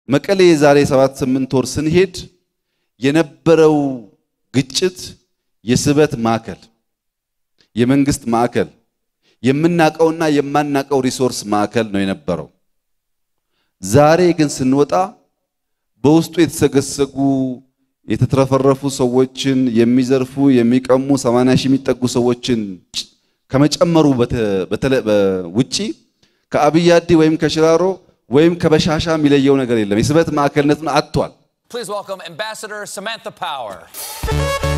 መቀሌ የዛሬ ሰባት ስምንት ወር ስንሄድ የነበረው ግጭት የስበት ማዕከል፣ የመንግስት ማዕከል፣ የምናቀውና የማናቀው ሪሶርስ ማዕከል ነው የነበረው። ዛሬ ግን ስንወጣ በውስጡ የተሰገሰጉ የተትረፈረፉ ሰዎችን የሚዘርፉ የሚቀሙ 80 ሺህ የሚጠጉ ሰዎችን ከመጨመሩ ውጪ ከአብይ አዲ ወይም ከሽራሮ ወይም ከበሻሻ የሚለየው ነገር የለም። የስበት ማዕከልነቱን አጥቷል። Please welcome Ambassador Samantha Power.